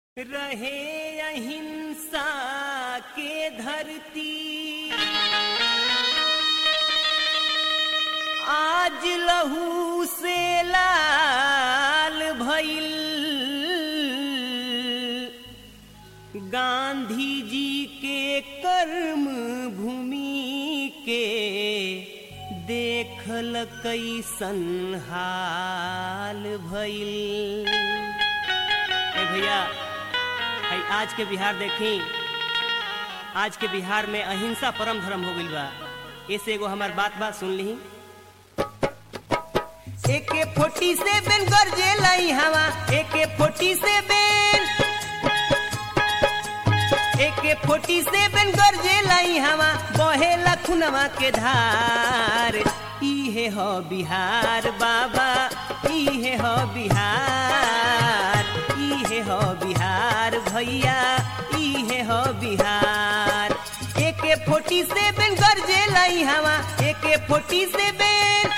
रहे अहिंसा के धरती आज लहू से लाल भइल गांधी जी के कर्म भूमि के देखल कैसन हाल भइल ए भैया है आज के बिहार देखी आज के बिहार में अहिंसा परम धर्म हो गइल बा ऐसे एगो हमार बात बात सुन ली एके फोर्टी सेवन गरजे लाई हवा AK forty seven AK forty सेवन गरजे लाई हवा बहे लखुनवा के धार इहे हो बिहार बाबा इहे हो बिहार इहे हो बिहार भैया इहे हो बिहार एके फोर्टी सेवन गरजे लाई हवा AK forty seven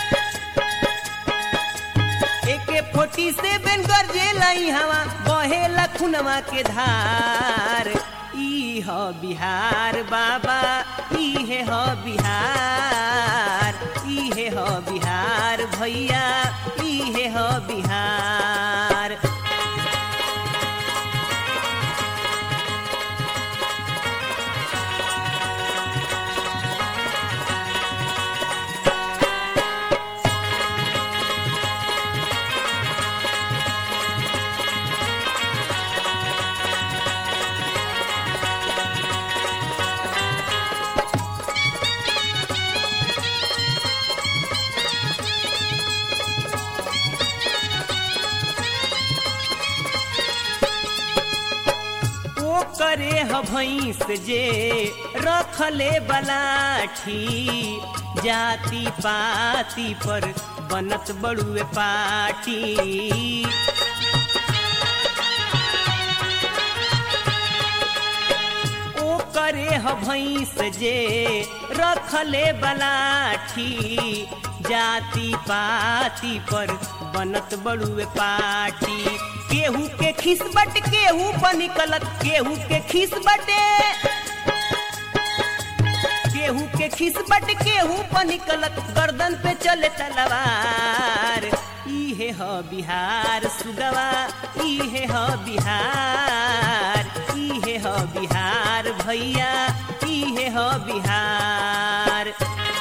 AK forty सेवन गरजे लाई हवा बहे लखुनवा के धार ई हो बिहार बाबा इहे हो बिहार इहे हो बिहार भैया इहे हो बिहार ओ करे ह भैंस जे रखले बलाठी जाति पाति पर बनत बड़ुए पाटी ओ करे ह भैंस जे रखले बलाठी जाति पाति पर बनत बड़ुए पाटी केहू के खिस बट केहू पर निकलत केहू के खिस बटे केहू के खिस बट केहू पर निकलत गर्दन पे चले तलवार इहे हो बिहार सुगवा इहे हो बिहार इहे हो बिहार भैया इहे हो बिहार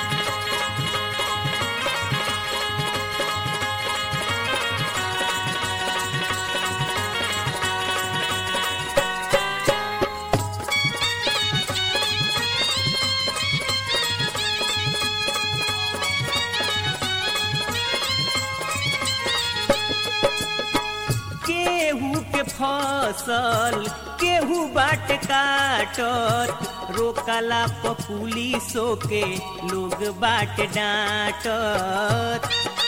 केहू के फसल केहू बाट काटत रोकला प पुलिसो के लोग बाट डांटत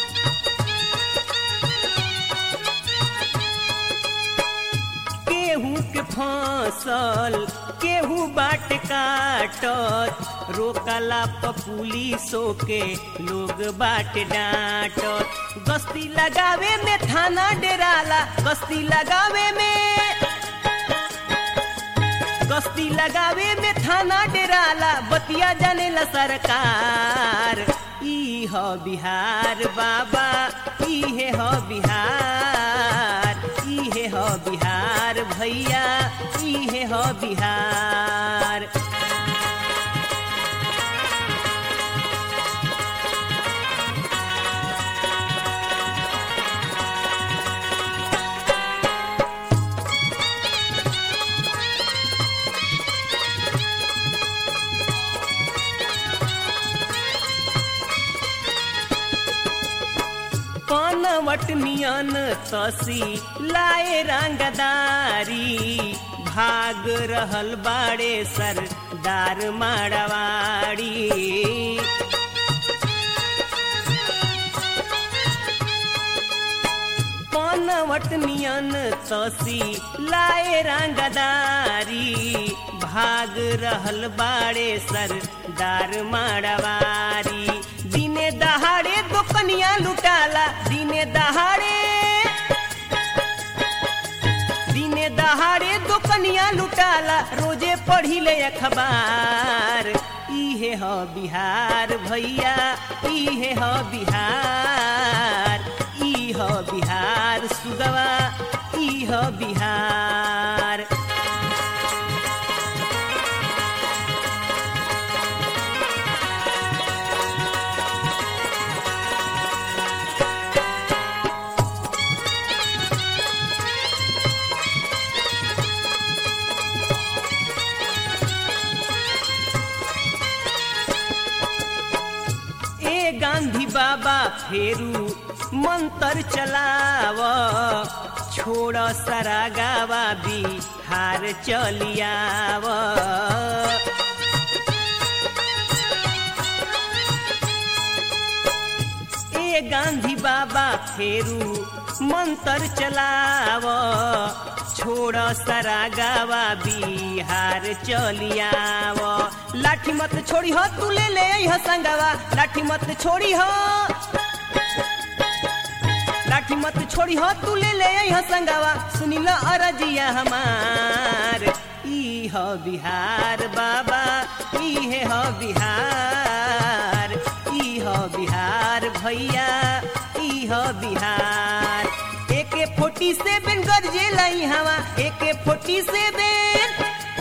केहू के फसल केहू बाट काटत रोकला प पुलिसो के लोग बाट डांटत गश्ती लगावे में थाना डेराला गश्ती लगावे में गश्ती लगावे में थाना डेराला बतिया जानेला सरकार ई हो बिहार बाबा इहे हो बिहार इहे हो बिहार भैया इहे हो बिहार पानवट नियन तसी लाए रंगदारी भाग रहल बाड़े सरदार माड़वाड़ी पानवट नियन तसी लाए रंगदारी भाग रहल बाड़े सरदार माड़वारी दिने दहाड़े दुकनिया लुटाला दिने दहाड़े दिने दहाड़े पनिया लुटाला रोजे पढ़ी ले अखबार इहे ह बिहार भैया इहे ह बिहार ई ह बिहार सुगवा ई ह बिहार ए गांधी बाबा फेरू मंत्र चलाव छोड़ सारा गावा बिहार चलियाव ए गांधी बाबा फेरू मंत्र चलाव छोड़ सारा गावा बिहार चलियाव लाठी मत छोड़ी हो तू ले ले हो संगवा लाठी मत छोड़ी हो लाठी मत छोड़ी हो तू ले ले हो संगवा सुनी लो अरजिया हमार ई हो बिहार बाबा ई है हो बिहार ई हो बिहार भैया ई हो बिहार एके फोर्टी सेवन गरजे लाई हवा AK forty seven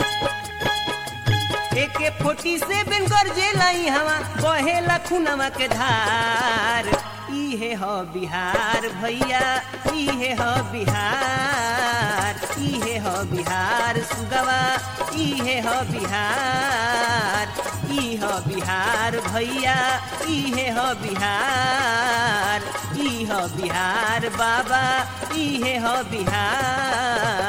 AK forty सेवन गरजे लाई हवा बहे लखुनवा के धार इहे ह बिहार भैया इहे ह बिहार इहे ह बिहार सुगवा इहे ह बिहार ई ह बिहार भैया इहे ह बिहार ई ह बिहार बाबा इहे ह बिहार